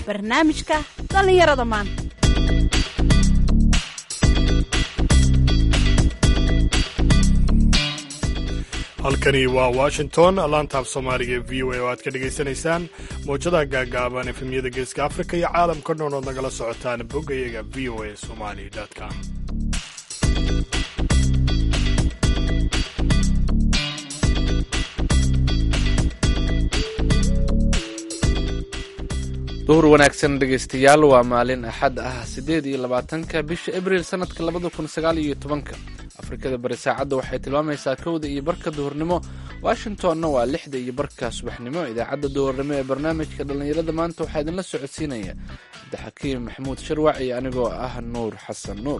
barnaamijka dhallinyarada maanta halkani waa washington laantaaf soomaaliga v o a oo aad ka dhagaysanaysaan mowjadaha gaagaaban efemyada geeska afrika iyo caalamka dhan ood nagala socotaan boggayaga v o a somali com duhur wanaagsan dhegaystayaal waa maalin axad ah siddeed iyo labaatanka bisha abriil sannadka labada kun sagaal iyo tobanka afrikada bari saacadda waxay tilmaamaysaa kowda iyo barka duhurnimo washingtonna waa lixda iyo barka subaxnimo idaacadda duhurnimo ee barnaamijka dhallinyarada maanta waxaa idinla socodsiinaya cabdixakiim maxamuud sharwac iyo anigoo ah nuur xasan nuur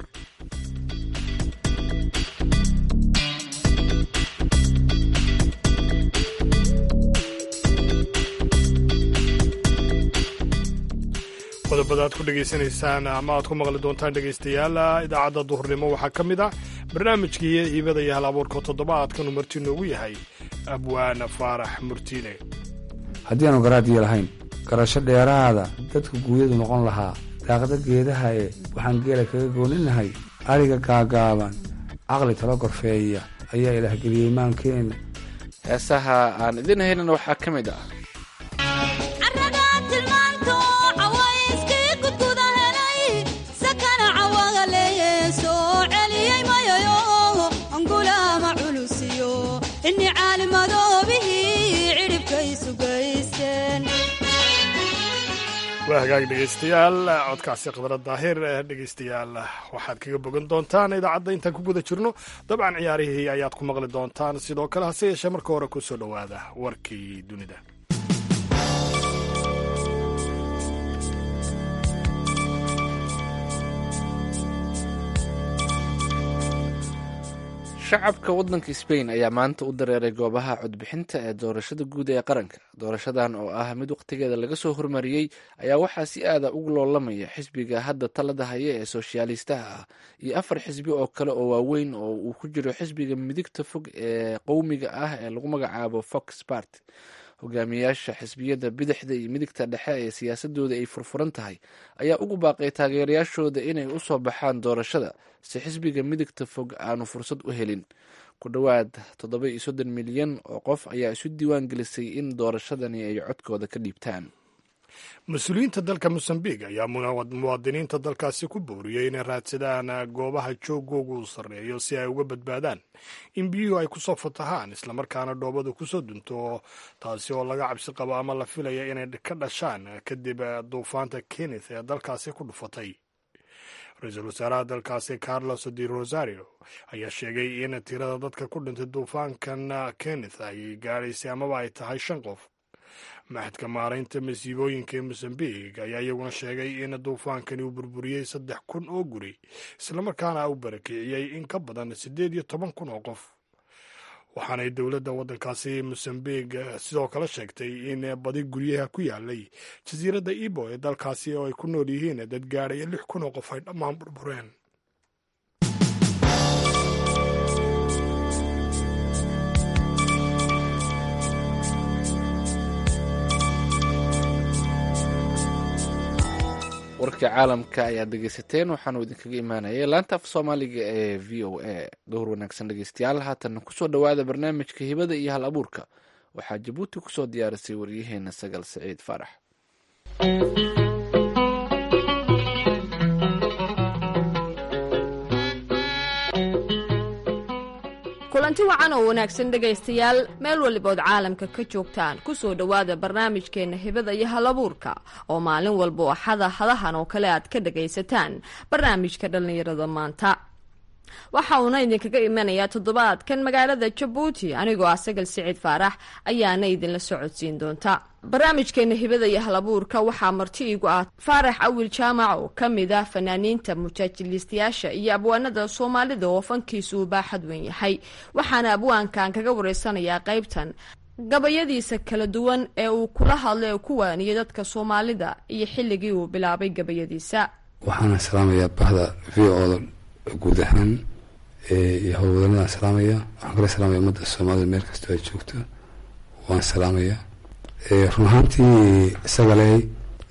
qodobada aad ku dhegaysanaysaan ama aad ku maqli doontaan dhegaystayaal idaacadda duhurnimo waxaa ka mid ah barnaamijkii hiibada iyo hal abuurka toddobaadkanu marti noogu yahay abwaana faarax murtiile haddii aanu garaadiyo lahayn garasho dheeraada dadka guunyadu noqon lahaa daaqda geedaha ee waxaan geela kaga gooninahay ariga gaagaaban caqli talo gorfeeya ayaa ilaahgeliyey maankeenna heesaha aan idin haynana waxaa ka mid ah waa hagaag dhegaystayaal codkaasi khadra daahir dhegaystayaal waxaad kaga bogan doontaan idaacadda intaan ku guda jirno dabcan ciyaarihii ayaad ku maqli doontaan sidoo kale hase yeeshee marka hore ku soo dhowaada warkii dunida shacabka waddanka sbain ayaa maanta u dareeray goobaha codbixinta ee doorashada guud ee qaranka doorashadan oo ah mid wakhtigeeda laga soo hormariyey ayaa waxaa si aada ugu loolamaya xisbiga hadda talada haya ee sooshaalistaha ah iyo afar xisbi oo kale oo waaweyn oo uu ku jiro xisbiga midigta fog ee qowmiga ah ee lagu magacaabo fox bart hogaamiyaasha xisbiyada bidixda iyo midigta dhexe ee siyaasadooda ay furfuran tahay ayaa ugu baaqay taageerayaashooda inay u soo baxaan doorashada si xisbiga midigta fog aanu fursad u helin ku dhowaad toddoba iyo soddon milyan oo qof ayaa isu diiwaan gelisay in doorashadani ay codkooda ka dhiibtaan mas-uuliyiinta dalka mosambiq ayaa muwaadiniinta dalkaasi ku booriyey inay raadsadaan goobaha joogoogu uu sarreeyo si ay uga badbaadaan in biyuhu ay kusoo fatahaan islamarkaana dhoobadu kusoo dunto taasi oo laga cabsi qabo ama la filaya inay ka dhashaan kadib duufaanta kenneth ee dalkaasi ku dhufatay ra-iisul wasaaraha dalkaasi carlos de rosario ayaa sheegay in tirada dadka ku dhintay duufaankan kenneth ay gaadhaysay amaba ay tahay shan qof maxadka maaraynta masiibooyinka ee mosambiq ayaa iyaguna sheegay in duufaankani uu burburiyey saddex kun oo guri islamarkaana u barakiciyey in ka badan siddeed iyo toban kun oo qof waxaanay dowladda waddankaasi mosambiq sidoo kale sheegtay in badi guryaha ku yaalay jasiiradda ibo ee dalkaasi oo ay ku nool yihiin dad gaadhaya lix kun oo qof ay dhammaan burbureen warka caalamka ayaad dhegeysateen waxaanu idinkaga imaanayay laanta af soomaaliga ee v o a dhowr wanaagsan dhegeystayaal haatan kusoo dhowaada barnaamijka hibada iyo hal abuurka waxaa jabuuti kusoo diyaarisay waryaheena sagal saciid faarax kulanti wacan oo wanaagsan dhegaystayaal meel walibood caalamka ka joogtaan kusoo dhowaada barnaamijkeenna hibada iyo halabuurka oo maalin walba axada hadahan oo kale aad ka dhagaysataan barnaamijka dhallinyarada maanta waxa uuna idinkaga imanayaa toddobaadkan magaalada jabuuti anigoo ah sagal siciid faarax ayaana idinla socodsiin doonta barnaamijkeena hibada iyo halabuurka waxaa marti igu ah faarax awil jaamac oo ka mid ah fanaaniinta mujaajiliistayaasha iyo abwaanada soomaalida oo fankiisu uu baaxad weyn yahay waxaana abwaankan kaga wareysanayaa qaybtan gabayadiisa kala duwan ee uu kula hadlay oo ku waaniyay dadka soomaalida iyo xilligii uu bilaabay gabayadiisa waxaana salaamayaa bahda v o guud ahaan iyo howlwadanadaan salaamaya waxaan kala salaamaya ummadda soomaalida meel kastoo ay joogto waan salaamaya run ahaantii isaga leh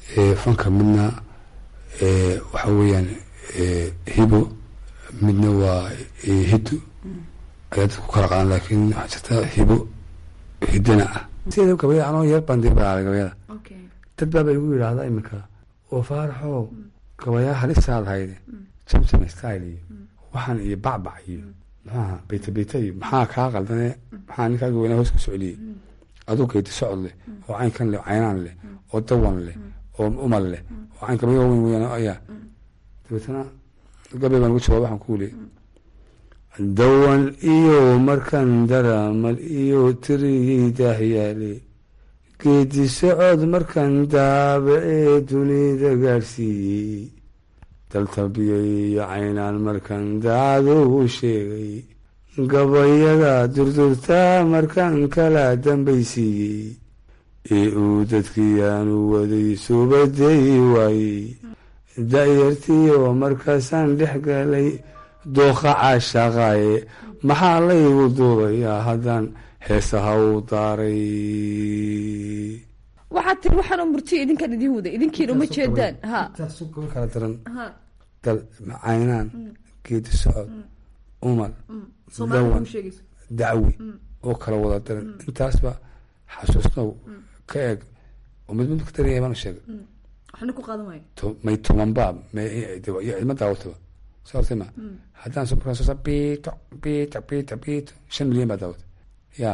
fanka midna waxa weeyaan hibo midna waa hiddo ayaa dadku kala qadan laakiin waxaa jirta hibo hiddana ah sida gabayada anoo yar baan dib baa gabayada dad baaba igu yidhaahda iminka oo faaraxow gabayaa halisaad hayde jamjam style iyo waxaan iyo bacbac iyo maxaaha beyta beyta iyo maxaa kaa qaldane maxaa ninkaaga weynaa hoos ku socliyey aduu geyti socod leh oo caynkan leh caynaan leh oo dawan leh oo umal leh oo cayn gabayo weyn weyn ayaa dabeetana gabay baan ugu jawaab waxaan ku wuli dawan iyo markan daramal iyo tirigii daahyaale geedi socod markan daabacee dunida gaadhsiiyey daltabiyay iyo caynaan markan daadugu sheegay gabayada durdurtaa markan kala dambaysiiyey ee uu dadkiiyaanu waday subaday waayey da-yartiyo markaasaan dhex galay dooqa caashaqaaye maxaa laygu duubayaa haddaan heesaha u daaray waxaad tiri waxaanoo murtiyo idinkan idin waday idinkiina uma jeedaan ha kala daran dal caynaan geedi socod umal dawan dacwi oo kala wada daran intaasba xasuusnow ka eeg oo mid mid ka daran yahay baan sheegay waxna ku qaadan waayo may tobanba ma daawataba soo hortay ma haddaan soo markaan soo saa biito biito biito biito shan milyan baa daawatay ya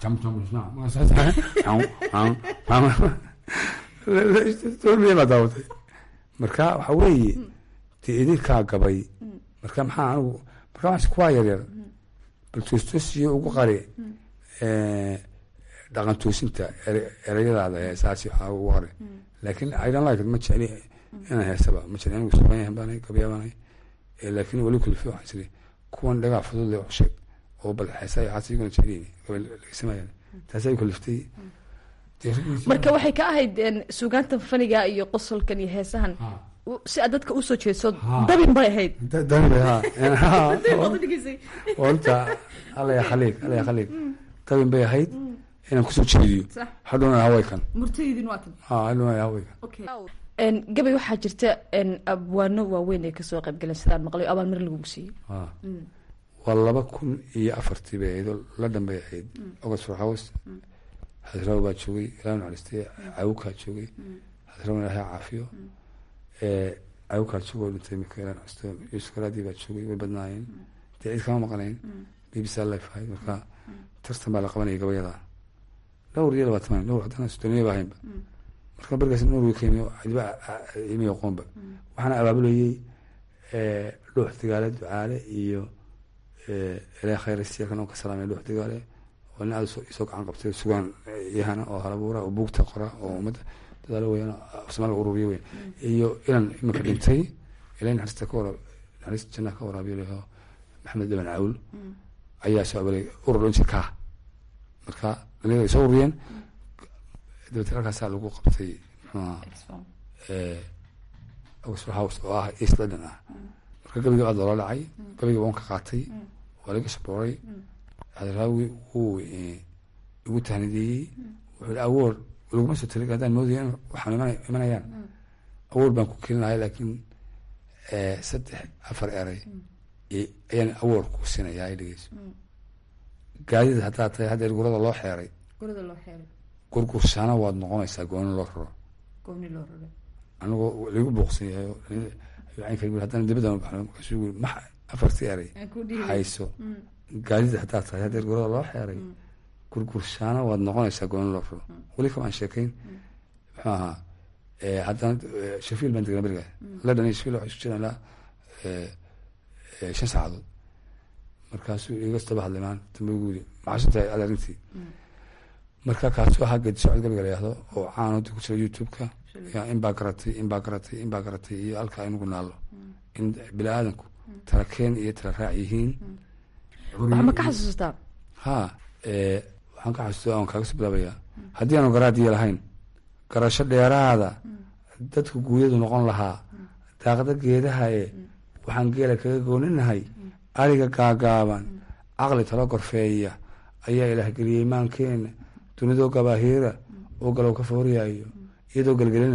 toban milyan baa daawatay marka waxa weeye dee idinkaa gabay marka maxaa anigu marka waxaas kuwaa yaryar bal toostosiyo ugu qari dhaqan toosinta ereyadaada heesaasi waxaa ugu qari laakiin i don't like it ma jecli inaan heesaba ma jecli anigu sugan yahan baanay gabyaa baanay laakiin weli kulfi waxaan jiri kuwan dhagaa fudud le wax sheeg oo bal heesa waxaas iguna jecliyin gabay lagasimayaan taasaa kuliftay marka waxay ka ahayd suugaantan faniga iyo qosolkan iyo heesahan si aad dadka usoo jeedso dabin bay ahayd dabin ha horta alla ya khaliig alla ya khaliig dabin bay ahayd inaan kusoo jeediyo hadhowna hawaykan murtaydin waa tan ha hadhowna hawaykan gabay waxaa jirta abwaano waaweyn ay kasoo qayb galeen sidaan maqlay abaal mar lagugu siiyey waa laba kun iyo afartii bay ahayd oo la dhanbay ahayd oxford house hadraw baa joogay ilaa naxariistay cawukaa joogay hadraw ilaahay caafiyo cawukaa joogay oo dhintay mika ilaa naxariisto yuusuf garaadii baa joogay way badnaayeen dee cid kama maqnayn b b c life ahayd marka tartan baa la qabanayay gabayada dhowr iyo labaatan dhowr haddana soddoniya ba ahaynba marka barkaas norway ka yimi cidiba imi aqoonba waxaana abaabulayey dhuux digaale ducaale iyo ilaa khayrasiyakan oo ka salaamay dhuux digaale oo nin aad isoo gacan qabtay sugaan yahana oo halabuura oo buugta qora oo ummadda dadaalo weeyaan soomaaliga ururiya weyn iyo inan iminka dhintay ilaa naxariista ka wara naxariista jannaha ka waraabiyo leho maxamed dhaban cawl ayaa soo abalay urur dhan jirkaa marka dhalinyada ay soo ururiyeen dabeetna halkaasaa lagu qabtay muxuuha oxford house oo ah east london ah marka gabiga aad loola dhacay gabiga waan ka qaatay waa laga sabooray hadraawi wuu igu tahnideeyey wuxuu awoor laguma soo tali haddaan moodaya in waxaan imanayaan awoor baan ku kelin lahay laakiin saddex afar eray ayaan awoor ku siinayaa ay dhegeyso gaadida haddaa tahay haddeer gurada loo xeeray gurada loo xeeray gurgurshaana waad noqonaysaa gooni loo raro gooni loo raro anigoo lagu booqsan yahay haddana dibadda baxno markaasuu yiri max afartii eray hayso gaadida haddaa tahay haddeer gurada loo xeeray gurgurshaana waad noqonaysaa gooni loo raro weli kama aan sheekayn muxuu ahaa haddana shafiil baan degnaa beriga london iyo shafiil waxay isu jiraan ilaa shan saacadood markaasuu iga daba hadlay maan dambe ugu yiri maxaashintahay ad arrintii marka kaasuu ahaa geedi socod gabiga la yihahdo oo caan hadda ku jira youtube-ka ya in baa garatay in baa garatay in baa garatay iyo halkaa inugu naallo in bini aadanku tala keen iyo tala raac yihiin wax ma ka xasuustaa ha waxaan ka xasuusta aan kaaga soo bilaabayaa haddii aanu garaadiya lahayn garasho dheeraada dadku guuryadu noqon lahaa daaqda geedaha e waxaan geela kaga gooninahay ariga gaagaaban caqli talo gorfeeya ayaa ilaahgeliyey maankeena dunidoo gabaahiira oo galow ka fooriyaayo iyadoo gelgelina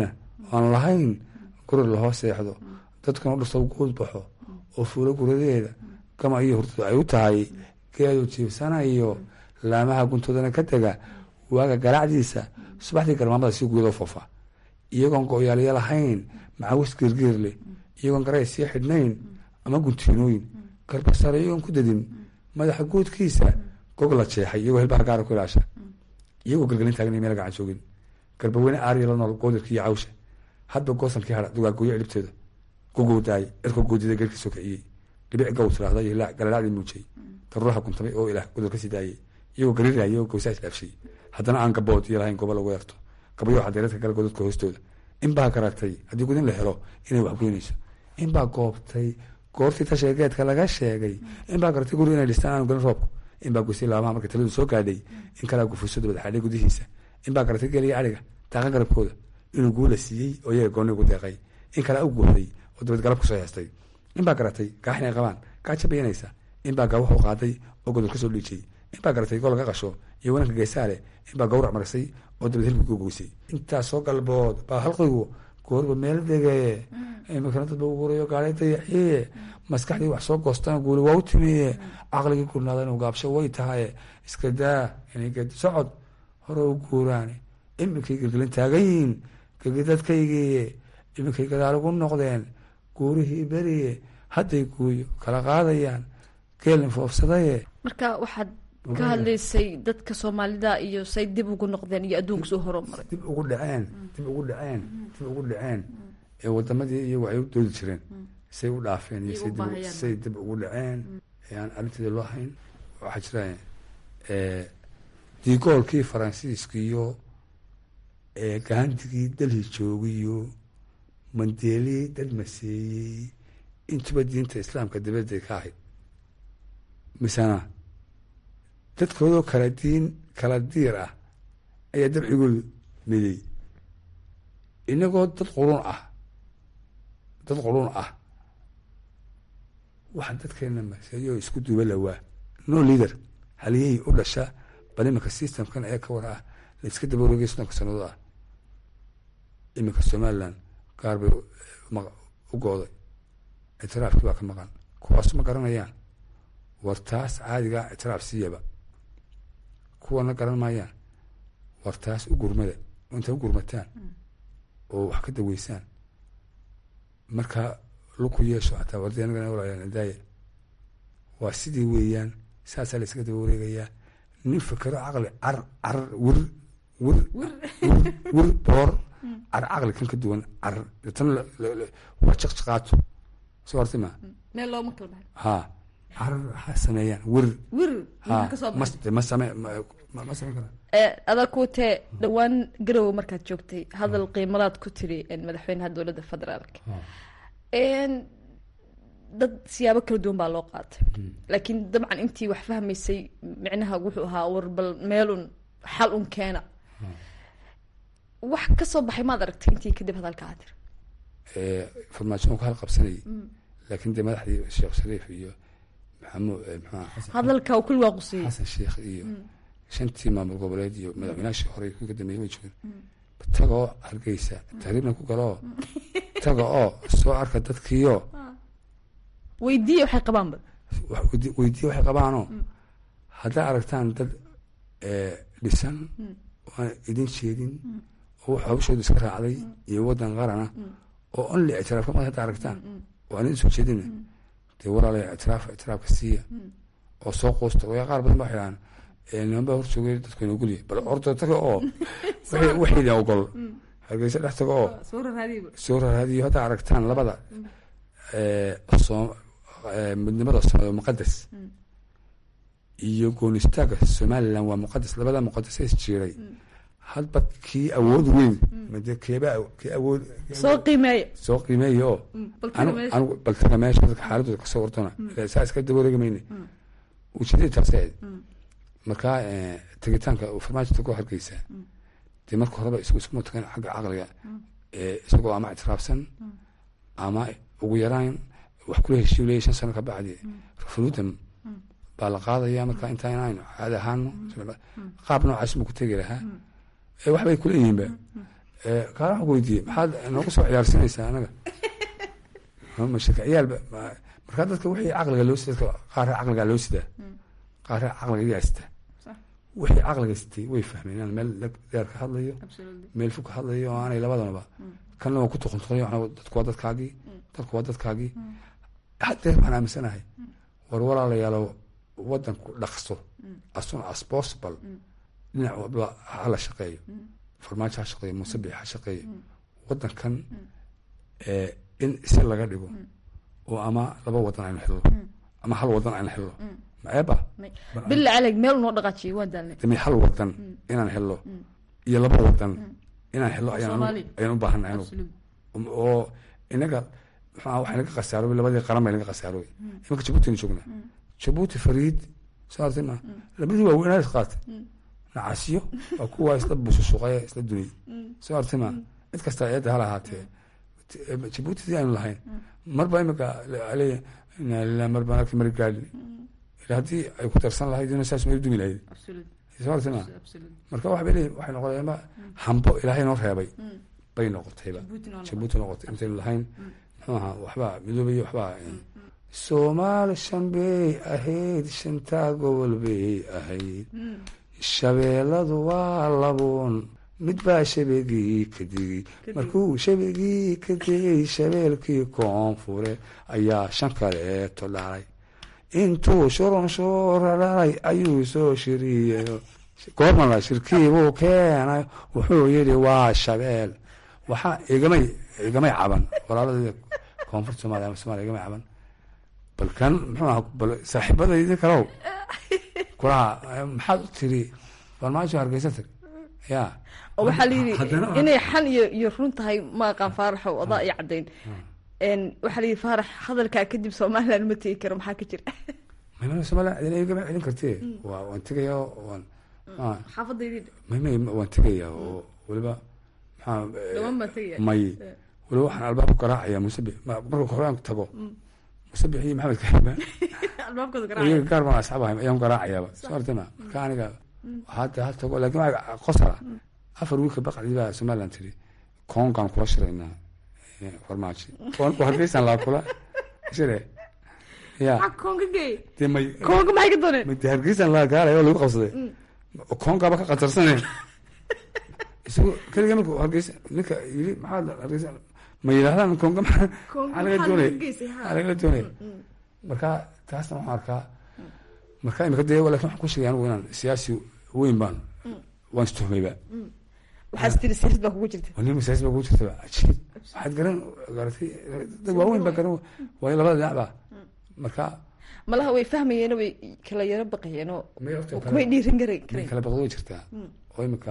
aan lahayn guri lahoo seexdo dadkuna u dhirto guud baxo oo fuulo guradeeda gama iyo hurtadu ay u tahay geedu jiibsanayo laamaha guntoodana ka tega waaga garaacdiisa subaxdii garmaamada si guudoo foofa iyagoon go-yaalya lahayn macawis geergeer leh iyagoon garay sii xidhnayn ama guntiinooyin garbasare iyagoon ku dadin madaxa guudkiisa gog la jeexay iyagoo hilbaha gaara ku ilaasha iyagoo galgelin taagan meel gacan joogin garbaweyne aariya la nool goodirka iyo cawsha hadba goosankii hara dugaagooyo cilibteeda gugowdaay cirka goodida geerkii soo kiciyey dhibic gow tiraahda iyo galalaacdii muujay daruuraha guntamay oo ilaah godur ka sii daayey iyagoo gariiraya oo gowsaa isdhaafshay haddana aan gabood iyo lahayn goobo lagu eerto gabayo cadeeradka gala godadka hoostooda inbaa garatay haddii gudin la helo inay waxgoynayso inbaa goobtay goortii tashiga geedka laga sheegay inbaa garatay guri inay dhistaan aanu galin roobku inbaa gusay laabaha markay taladu soo gaadhay in kalaa gufuso dabad xadhay gudihiisa inbaa garatay geliya ariga daaqan garabkooda inuu guula siiyey oo iyaga gooni ugu deeqay in kalaa u guuxday oo dabad galab kusoo heestay inbaa garatay gaax inay qabaan gaaja bayanaysa inbaa gaawax u qaaday oo godur kasoo dhiijay inbaa garatay gol laga qasho iyo wananka geesaale inbaa gawrac marisay oo dabad hilbig u goysay intaasoo galbood baa halqigu goorba meel degee imikana dadba uguurayo gaalay dayaxiye maskaxdii wax soo goostana guuli waa u timiye caqligii gurnaada inuu gaabsho way tahaye iska daa inay geed socod hore u guuraan iminkay gelgelin taagan yihiin gegidadkaygii iminkay gadaal ugu noqdeen guurihii beriye hadday guuyo kala qaadayaan geelin foofsadaye marka waxaad ka hadlaysay dadka soomaalida iyo say dib ugu noqdeen iyo adduunka soo horumaray dib ugu dhaceen dib ugu dhaceen dib ugu dhaceen ee wadamadii iyagu ay u doodi jireen say u dhaafeen iyo say dib say dib ugu dhaceen ee aan arrinteeda loo hayn waxaa jira digoolkii faransiiskiiyo gaandigii dalhi joogiyo mandeelii dad maseeyey intuba diinta islaamka dibadday ka ahayd misena dadkoodoo kala diin kala diir ah ayaa dabcigoodu midey inagoo dad qurun ah dad qurun ah waxa dadkeena maseeyoo isku duuba lawaa no leader haliyahii u dhasha bal iminka systemkan ee ka war ah la iska daba wareegay soddonka sannadood ah iminka somaliland gaar bay u gooday ictiraafkii baa ka maqan kuwaas ma garanayaan war taas caadigaa ictiraaf siiyaba kuwana garan maayaan war taas u gurmada intay u gurmataan oo wax ka daweysaan markaa luku yeesho xataa wardi anagana walaayaan daaya waa sidii weeyaan saasaa la iskaga daba wareegayaa nin fikero caqli car car wir wir wir boor car caqli kan ka duwan car tan waa jaqjaqaato soo hortay ma meel looma kala baxay ha car ha sameeyaan wir wir ha maxaa ka soo mas baxay ma same ma ma samayn kara adaa kuutee dhowaan garowe markaad joogtay hadal qiimadaad ku tiri madaxweynaha dowladda federaalka dad siyaabo kala duwan baa loo qaatay laakiin dabcan intii wax fahmaysay micnaha wuxuu ahaa war bal meelun xal un keena wax ka soo baxay maad aragtay intii kadib hadalka aad tiri farmaajo uu ka hal qabsanayay laakiin dee madaxdii sheekh shariif iyo maxamuud maxaa xasan hadalka uu kulli waa qusiyey xasan sheekh iyo shantii maamul goboleed iyo madaxweynaashii hore kuga dambeeyey way joogeen tagoo hargeysa tahriibna ku galoo taga oo soo arka dadkiio weydiiya waxay qabaanba wax weydii weydiiya waxay qabaanoo haddaa aragtaan dad dhisan oo aan idin jeedin oo wax hawshooda iska raacday iyo waddan qarana oo only ictiraafka mad hadda aragtaan oo aan idin soo jeedina dee walaalaya ictiraaf ictiraafka siiya oo soo quusta wayaa qaar badan ba waxay dhahaan niman baa hor joogay dadku ina ogolyahay bal orda taga oo waxayna ogol hargeysa dhex taga oo soo raraadiba soo raraadiyo haddaa aragtaan labada soo midnimada soomaaliya waa muqadas iyo goonistaagga somaliland waa muqadas labada muqadas is jiiray hadba kii awood weyn made keeba kii awood soo qiimeeya soo qiimeeya oo bal anu meesha anigu baltaga meesha dadka xaaladooda kasoo wartona ilaa saa iska daba wareegi mayne ujeedadii taasay ahayd markaa tegitaanka uu farmaajo ku hargeysa dee marka horeba isagu iskuma tagan xagga caqliga ee isagoo ama ictiraafsan ama ugu yaraan wax kula heshiiyu leeyahy shan sano ka bacdi referendum baa la qaadaya marka intaa inaynu caadi ahaano qaab noocaas buu ku tegi lahaa ee waxbay kula yihiinba kaana waxaan ku weydiiyey maxaad noogu soo ciyaarsinaysaa anaga mashaka ciyaal markaa dadka wixii caqliga loo sida dadka qaar caqligaa loo sidaa qaar caqliga yaa sitaa wixii caqliga sitay way fahmeen inaan meel deer ka hadlayo meel fog ka hadlayo oo aanay labadanaba kanna waa ku tuquntuqayo dadku waa dadkaagii dadku waa dadkaagii hadeer waxaan aaminsanahay war walaalayaalo wadanku dhaqso as soon as possible dhinac walba hala shaqeeyo farmaajo ha shaqeeyo musabix ha shaqeeyo wadankan in si laga dhigo oo ama laba wadan aynu xillo ama hal wadan aynu xillo maceeba billa caleg meel unoo dhaqaajiyo waa daalnay dami hal wadan inaan xillo iyo laba wadan inaan xillo ayaan ayaan u baahanay anigu oo inaga maxaa waxa naga khasaarooy labadii qaran bay naga khasaarooy imanka jabuuti aynu joognaa jabuuti fariid soo artay ma labadii waa weynaa is qaatay nacasyo waa kuwa isla bususuqaya isla duniyay soo artay ma cid kasta eedda hala ahaatee jabuuti sidii aynu lahayn marba imika leeya inaa lilah mar baan arkay mari gaadhi ila haddii ay ku darsan lahayd ina saas may dumi lahayd soo artay ma marka waxa bay leeyihin waxay noqdeen ma hambo ilaahay noo reebay bay noqotayba jabuuti noqotay intaynu lahayn muxuu ahaa waxbaa midoobay waxbaa soomaali shan bay ahayd shantaa gobol bay ahayd shabeelladu waa labuun mid baa shabegii ka digay markuu shabegii ka digay shabeelkii koonfure ayaa shan kaleeto dhalay intuu shurun shuura dhalay ayuu soo shiriyey goormala shirkiibuu keenay wuxuu yidhi waa shabeel waxaa igamay igamay caban walaalada koonfurta somalia ama somalia igamay caban bal kan muxuu aha bal saaxiibadaydi kalow kulaha maxaad u tiri farmaajo hargeysa tag ya oo waxaa la yidhi inay xan iyo iyo run tahay ma aqaan faaraxow adaa iyo caddayn waxaa la yidhi faarax hadalkaa kadib somaliland ma tegi karo maxaa ka jira maymana somaliland idin igama celin kartee waa waan tegaya waan xaafadaydi may may waan tegaya oo weliba maxaa dhamaan baan tegaya may weliba waxaan albaabku garaacaya musabix marka horaan tago musabix iyo maxamed kahima albaabkooda iyaga garaaca gaar baan asxaabahay ayaan garaacayaaba soo artama marka aniga hadda ha tago laakiin waa qosala afar wiilka baqacdii baa somaliland tiri koongaan kula shiraynaa farmaajo koonku hargeysan laa kula shire ya maxaa koonka geey dee may koonka maxay ka dooneen may dee hargeysan laa gaalay oo lagu qabsaday koonkaaba ka qatarsaneen isagu keliga markuu hargeysa ninka yiri maxaa hargeysa ma yidhahdaan koonka maxaa koonka maxaa laga maxaa doonaya laga geysay maxaa ha laga doonaya marka taasna waxaan arkaa marka imika dee lakin waxaan ku sheegay anigu inaan siyaasi weyn baan waan istuhmayba waxaas tiri siyaasad baa kugu jirta waa nin siyaasi baa kugu jirtaba cajiib waxaad garan garatay dad waaweyn baa garan waayo labada dhinac ba marka malaha way fahmayeeno way kala yaro baqayeenoo kumay dhiirin kara nin karayn kala baqdo way jirtaa oo imika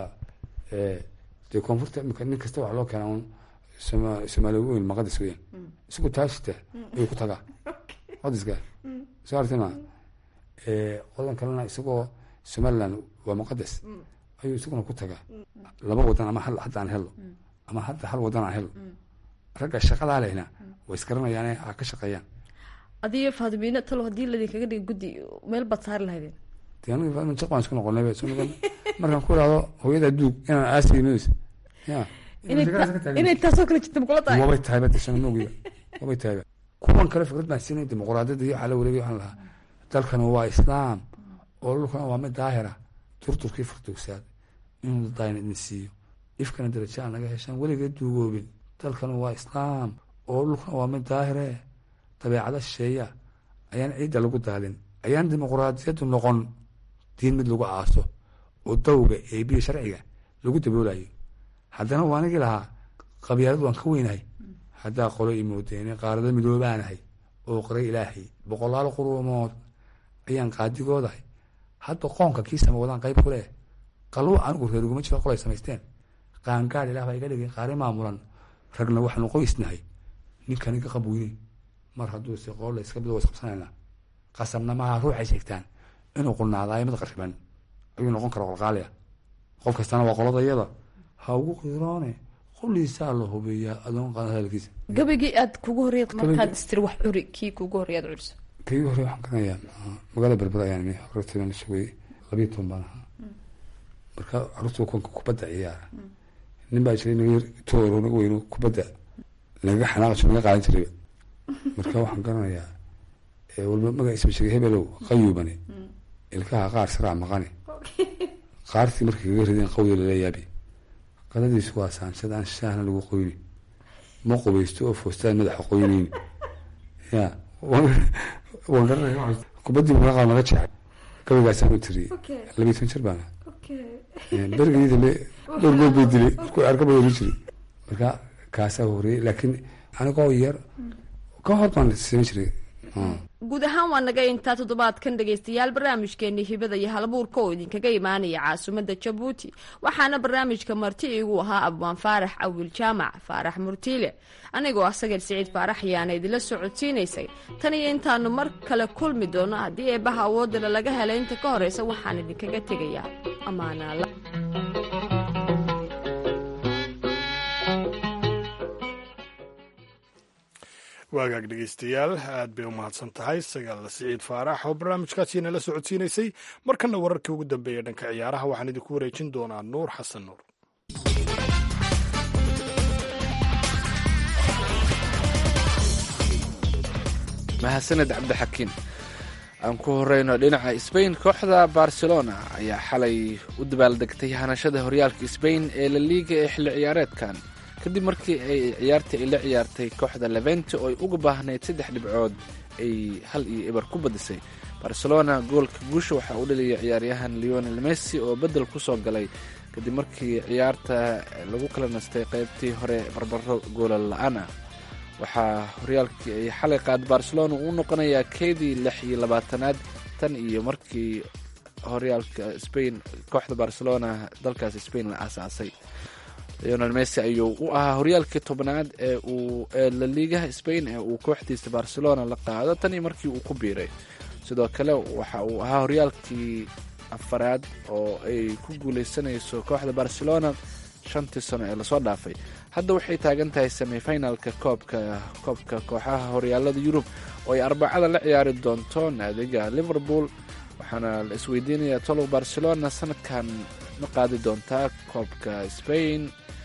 dee koonfurta imika nin kasta waxaa loo keenaa un soma soomaali weyn maqadis weyn isagu taashita ayuu ku tagaa maqadiska soo artay ma qodan kalena isagoo somaliland waa muqadas ayuu isaguna ku tagaa laba wadan ama hal hadda aan helo ama hadda hal wadan aan helo ragga shaqadaa lehna way isgaranayaane ha ka shaqeeyaan adiyo faadimiino talo haddii ladinkaga dhiga guddi meel baad saari lahaydeen dee aniga faadima jaq baan isku noqonayba soo noqon markaan ku ihahdo hooyada duug inaan aasaynos ya inay ta- inay taasoo kale jirta makula tahay wabay tahayba de soo moogiba wabay tahayba kuwan kale fikrad baan siinay dimuqraadiyadda iyo waxaa la wareegay waxaan lahaa dalkan waa islaam oo dhulkana waa mid daahira turturkii furdugsaad inuu dayna idin siiyo ifkana darajo aan naga heshaan weligeed duugoobin dalkan waa islaam oo dhulkana waa mid daahire dabeecada shisheeya ayaan ciidda lagu daalin ayaan dimuqraadiyaddu noqon diin mid lagu aaso oo dawga eebiya sharciga lagu daboolayo haddana waa anigii lahaa qabyaalad waan ka weynahay haddaa qolo imoodeene qaarada midoobaanahay oo qoray ilaahay boqolaal quruumood ayaan qaadigoodahay hadda qoonka kii sama wadaan qayb ku leh qalwo anigu reeruguma jiro qolay samaysteen qaangaad ilaah baa iga dhigay qaari maamulan ragna waxaanu qoysnahay ninkan iga qabweyne mar hadduu si qool la iska bido isqabsanayna qasabna maaha ruuxay sheegtaan inuu qulnaadaayo mid qariban ayuu noqon kara qalqaaliya qof kastana waa qolada iyada ha ugu qiroone qoliisaa la hubiyaa adoon qaada hadalkiisa gabaygii aad kugu horreyd markaad istiri wax curi kii kugu horreey aad curiso kii hore waxaan garanayaa magaalada berber ayaan imi hortaydan la sugay labiyo toban baan ahaa marka caruurta konka kubadda ciyaara nin baa jiray naga yar tooro naga weyno kubadda nagaga xanaaqajo naga qaadan jirayba marka waxaan garanayaa walba magaciisa sheegay hebelow qayuubane ilkaha qaar saraa maqane qaartii markay kaga rideen qawda lala yaabi qadadiisu waa saansad aan shaahna lagu qoyni ma qubaysto oo foostaan madaxa qoyneyni ya waan garanaya kubadii maqaa naga jeexay gabaygaasaan u tiriyey labiyi toban jir baana berigii dambe dhowr gool bay dilay markuu arka bay oran jiray marka kaasaa horreeyey laakiin anigoo yar ka hor baan samayn jiray guud ahaan waa naga intaa toddobaadkan dhegaystayaal barnaamijkeenii hibada iyo halabuurka oo idinkaga imaanaya caasimadda jabuuti waxaana barnaamijka marti igu ahaa abwaan faarax awil jaamac faarax murtiile anigoo ah sagal siciid faarax ayaana idinla socodsiinaysay tan iyo intaanu mar kale kulmi doono haddii eebbaha awoodala laga helay inta ka horeysa waxaan idinkaga tegayaa ammaanaala waagaag dhegeystayaal aad bay u mahadsan tahay sagaal siciid faarax oo barnaamijkaasi nala socodsiinaysay markana wararkii ugu dambeeya dhanka ciyaaraha waxaan idinku wareejin doonaa nuur xasan nuur mahadsaned cabdixakiin aan ku horeyno dhinaca sbain kooxda barcelona ayaa xalay u dabaaldegtay hanashada horyaalka sbain ee la liiga ee xilli ciyaareedkan kadib markii ay ciyaartii ay la ciyaartay kooxda levente oo ay uga baahnayd saddex dhibcood ay hal iyo eber ku badisay barcelona goolka guusha waxaa u dhaliyay ciyaaryahan leonel messi oo beddel ku soo galay kadib markii ciyaarta lagu kala nastay qaybtii hore barbaro goola la-aan ah waxaa horyaalkii ay xalay qaad barcelona uu noqonayaa keedii lix iyo labaatanaad tan iyo markii horyaalka spain kooxda barcelona dalkaas spain la aasaasay leonel messi ayuu u ahaa horyaalkii tobnaad ee uu la liigaha spain ee uu kooxdiisa barcelona la qaado tan iyo markii uu ku biiray sidoo kale waxa uu ahaa horyaalkii afaraad oo ay ku guuleysanayso kooxda barcelona shantii sano ee lasoo dhaafay hadda waxay taagan tahay semifinalka koobka koobka kooxaha horyaalada yurub oo ay arbacada la ciyaari doonto naadiga liverpool waxaana la isweydiinayaa tolow barcelona sanadkan ma qaadi doontaa koobka spain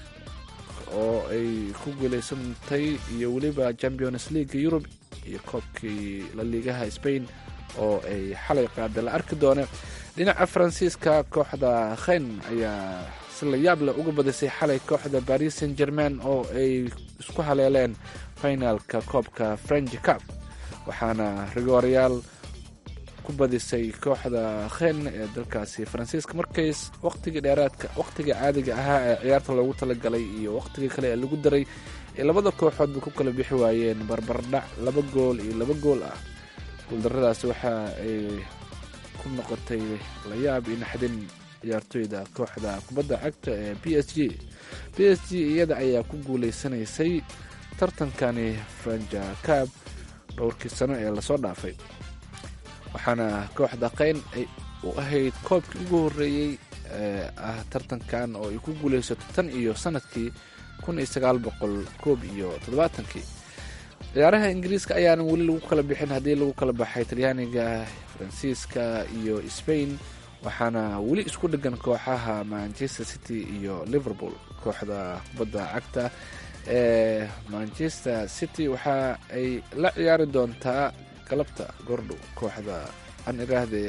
oo ay ku guuleysantay iyo weliba champions leaga yurub iyo koobkii la liigaha spain oo ay xalay qaada la arki doona dhinaca faransiiska kooxda khen ayaa si la yaab leh uga badisay xalay kooxda paris saint german oo ay isku haleeleen finalka koobka french cup waxaana rigoryaal ku badisay kooxda khen ee dalkaasi faransiiska markay waqtigii dheeraadka waqtigii caadiga ahaa ee ciyaarta loogu talagalay iyo waqtigii kale ee lagu daray ee labada kooxoodba ku kala bixi waayeen barbardhac laba gool iyo laba gool ah guuldaradaasi waxa ay ku noqotay layaab iyo naxdin ciyaartoyda kooxda kubadda cagta ee b s g b s g iyada ayaa ku guuleysanaysay tartankani franja cab dhowrkii sano ee lasoo dhaafay waxaana kooxda qayn ay u ahayd koobkii ugu horreeyey ee ah tartankan oo ay ku guuleysato tan iyo sanadkii kun iyo sagaal boqol koob iyo toddobaatankii ciyaaraha ingiriiska ayaanan weli lagu kala bixin haddii lagu kala baxay talyaaniga faransiiska iyo spain waxaana weli isku dhegan kooxaha manchester city iyo liverpool kooxda kubadda cagta ee manchester city waxa ay la ciyaari doontaa galabta gordhow kooxda aan iraahde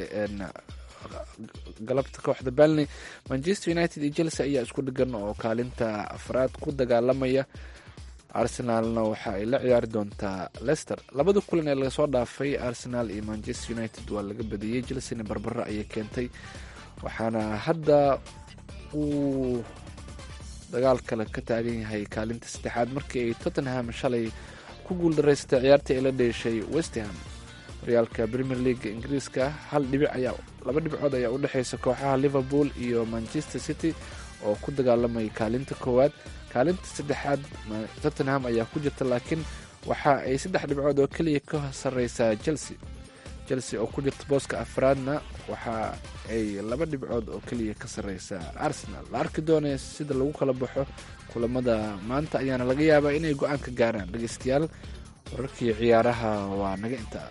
galabta kooxda balney manchester united iyo chelsea ayaa isku dhegan oo kaalinta afraad ku dagaalamaya arsenaalna waxa ay la ciyaari doontaa lester labada kulan ee laga soo dhaafay arsenal iyo manchester united waa laga badiyey chelseana barbaro ayay keentay waxaana hadda uu dagaal kale ka taagan yahay kaalinta saddexaad markii ay tottenham shalay ku guuldaraysatay ciyaartii ay la dheeshay westham horyaalka premier league ingiriiska hal dhibic ayaa laba dhibcood ayaa u dhexeysa kooxaha liverpool iyo manchester city oo ku dagaalamay kaalinta koowaad kaalinta saddexaad tottenham ayaa ku jirta laakiin waxa ay saddex dhibcood oo keliya ka sareysaa chelsea chelsea oo ku jirta booska afraadna waxa ay laba dhibcood oo keliya ka sareysaa arsenal la arki doonaya sida lagu kala baxo kulamada maanta ayaana laga yaabaa inay go-aan ka gaaraan dhegeystayaal wararkii ciyaaraha waa naga intaa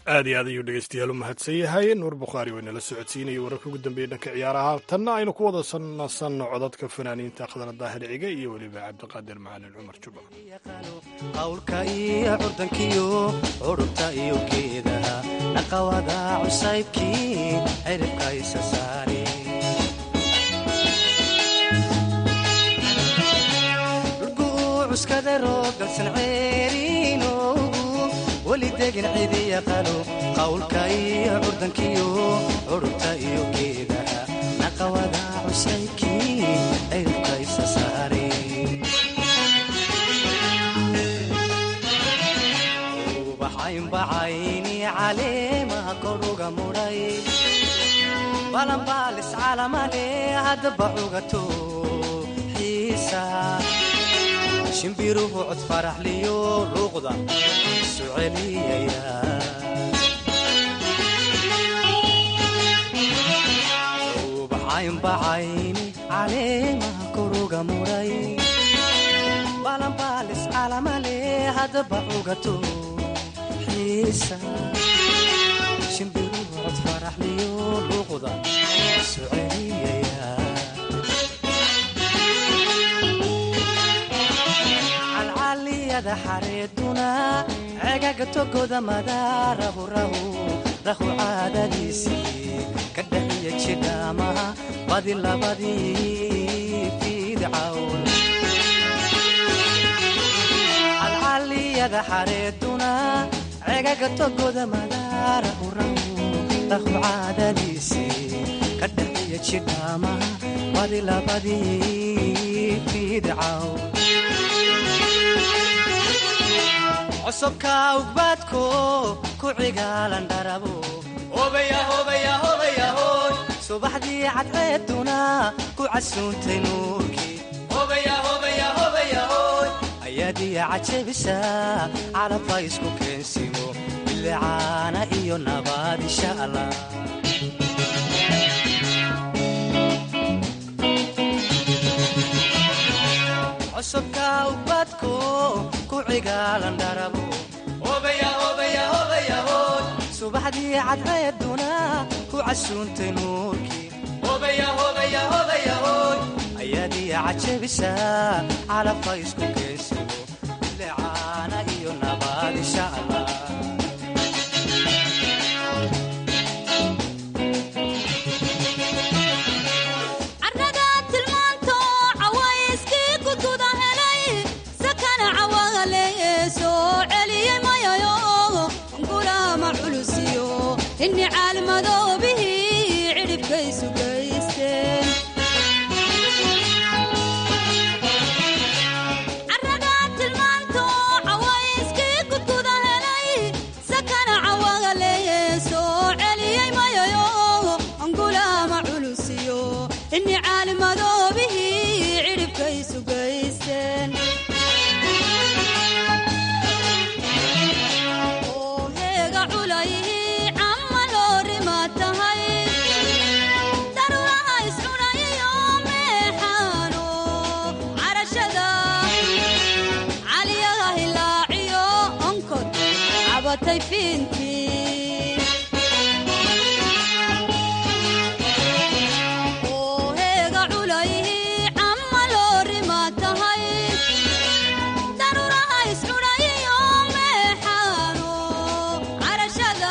aad iyo aad ayuu dhegeystayaal u mahadsan yahay nuur bukhaari waa inala socodsiinayay wararka ugu dambeeyey dhanka ciyaaraha tanna aynu ku wada nasanno codadka fanaaniinta akhdana daahir cige iyo weliba cabdiqaadir macalin cumar juba qawlka iyo curdankiyo curubta iyo geedaha naqawada cusaybkii ciribka isa saare cuskada rooggalsan ceeriinoogu weli degin cidi yaqano qawlka iyo curdankiyo curubta iyo geedaha naqawada cusaybkii ciribka isa saare ubaxaynbacayni caleemaha koruga mudhay balanbaalis calamale haddaba cugato xiisa shimbiruhu cod faraxliyo luuqda isu celiyaya ubaxaynbacayni caleemaha koruga mudhay balanbaalis calamale haddaba cugato xiisa shimbiruhu cod faraxliyo luuqda isu celiyaya calcaliyada xareeduna cegaga togoda madaarahu rahu rahu caadadiisii ka dhaxiya jidhaamaha badi labadii fiidcawn calcaliyada xareeduna cegaga togoda madaarahu rahu rahu caadadiisii ka dhaxiya jidhaamaha badi labadii fiidcawn cosubka ugbaadko ku cigaalan dharabo subaxdii cadceeduna ku casuuntay nuurkii ayaadiya cajabisa calabka isku keensimo bilicaana iyo nabaad insha allah cosubka ugbaadko ku cigaalan dharabo subaxdii cadceeduna ku casuuntay nuurkii ayaadiya cajabisa calabka isku keensimo bilicaana iyo nabaad insha allah inni caalmadoobihii cidhibkaysu gaysteen carragaa tilmaanto cawayskii gudguda helay sakana cawaga leeye soo celiyey mayayo angulaama culusiyo inni caalmadoobihii cidhibkaysu gaysteen heega culayhi camma loorima tahay daruuraha iscudhayiyo meexaano carashada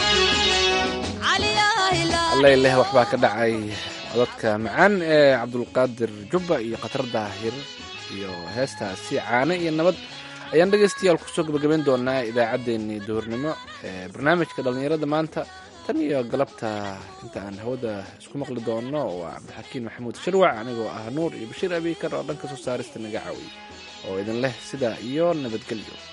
allayleh waxbaa ka dhacay codadka macaan ee cabdulqaadir jubba iyo khatar daahir iyo heestaasi caane iyo nabad ayaan dhegaystayaal kusoo gabagabayn doonaa idaacaddeenii duhurnimo ee barnaamijka dhallinyarada maanta tan iyo galabta inta aan hawada isku maqli doonno waa cabdixakiin maxamuud shirwac anigoo ah nuur iyo bashiir abiikar oo dhanka soo saarista naga caawiy oo idin leh sidaa iyo nabadgelyo